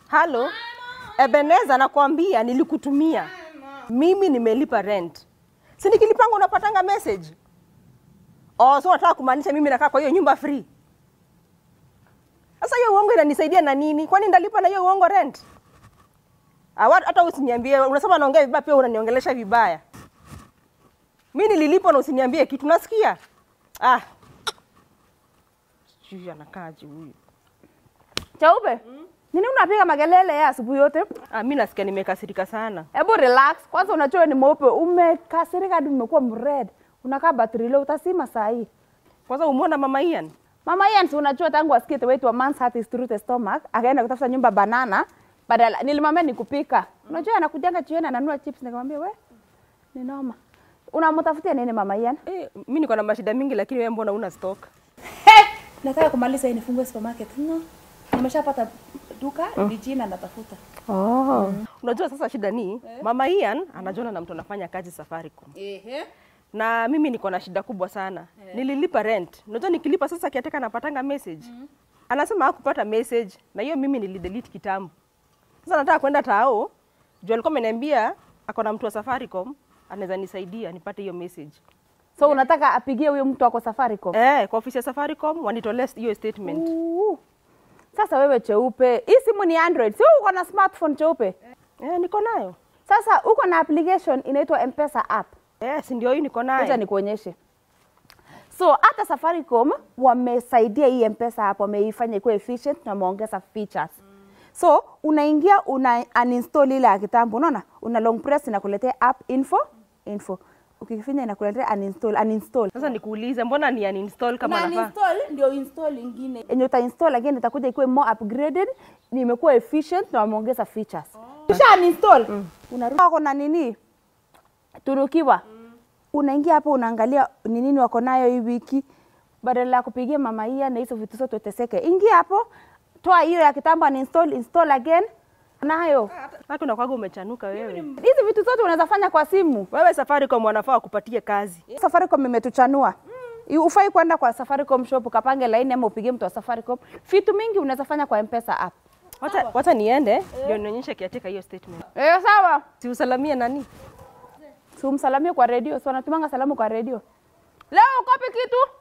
Halo, Ebeneza, nakwambia nilikutumia mimi, nimelipa rent, si nikilipanga unapatanga message. Oh, so unataka kumaanisha mimi nakaa kwa hiyo nyumba free? Sasa hiyo uongo inanisaidia na nini? Kwani ndalipa na hiyo uongo rent? Ah, wa- hata usiniambie, unasema naongea vibaya, pia unaniongelesha vibaya. Mi nililipa na usiniambie kitu, nasikia? Ah, sijui anakaaje huyu. Chaupe, nini unapiga makelele ya asubuhi yote? Ah, mi nasikia nimekasirika sana. Hebu relax kwanza, unajua ni mweupe, umekasirika hadi umekuwa mred, unakaa battery low, utasima saa hii. Kwanza umeona mama Ian? Mama Ian, si unajua tangu asikie the way to a man's heart is through the stomach, akaenda kutafuta nyumba banana, badala nilimwambia ni kupika. Unajua anakujanga jioni ananunua chips, nikamwambia we ni noma. Unamtafutia nini mama Ian? Eh, mi niko na mashida mingi lakini wewe mbona una stock? Hey! Nataka kumaliza hii nifungue supermarket. No. Nimeshapata duka, ni jina natafuta. Oh. Unajua sasa shida ni mama Ian anajiona na mtu anafanya kazi Safaricom. Ehe. Na mimi niko na shida kubwa sana. Nililipa rent. Unajua nikilipa sasa kiateka napatanga message. Anasema hakupata message na hiyo mimi nilidelete kitambo. Sasa nataka kwenda tao. Juu alikuwa ameniambia ako na mtu wa Safaricom anaweza nisaidia nipate hiyo message. So unataka apigie huyo mtu ako Safaricom? Eh, kwa ofisi ya Safaricom wanitolee hiyo statement. Uu. Sasa wewe cheupe, hii simu ni Android, si uko na smartphone cheupe? Eh, niko nayo. Sasa uko na application inaitwa M-Pesa app. Eh, si ndio hii niko Acha nayo. nikuonyeshe. So hata Safaricom wamesaidia hii M-Pesa app, wameifanya ikuwe efficient na wameongeza features. So unaingia una uninstall ile ya kitambo, unaona? Una long press inakuletea app info info. Ukifinya inakuletea uninstall uninstall. Sasa nikuulize mbona ni uninstall kama na nafaa? uninstall ndio install ingine yenye uta install again itakuja ikuwe more upgraded ni imekuwa efficient na wameongeza features kisha uninstall unarudi wako na nini turukiwa unaingia hapo unaangalia ni nini wako nayo hii wiki badala ya kupigia mama hia na hizo vitu zote uteseke ingia hapo toa hiyo ya kitambo uninstall install again nayo Hata unakwaga umechanuka wewe. hizi vitu zote unaweza fanya kwa simu Wewe Safaricom wanafaa wakupatie kazi. Safaricom imetuchanua. Yeah. Ufai kwenda kwa Safaricom shop ukapange laini ama upigie mtu wa Safaricom. Vitu mingi unaweza fanya kwa M-Pesa app. Wacha, wacha niende ndio nionyeshe kiatika hiyo statement. Eh, sawa. Si usalamie nani? Si umsalamie kwa redio, si wanatumanga salamu kwa redio. Leo ukopi kitu?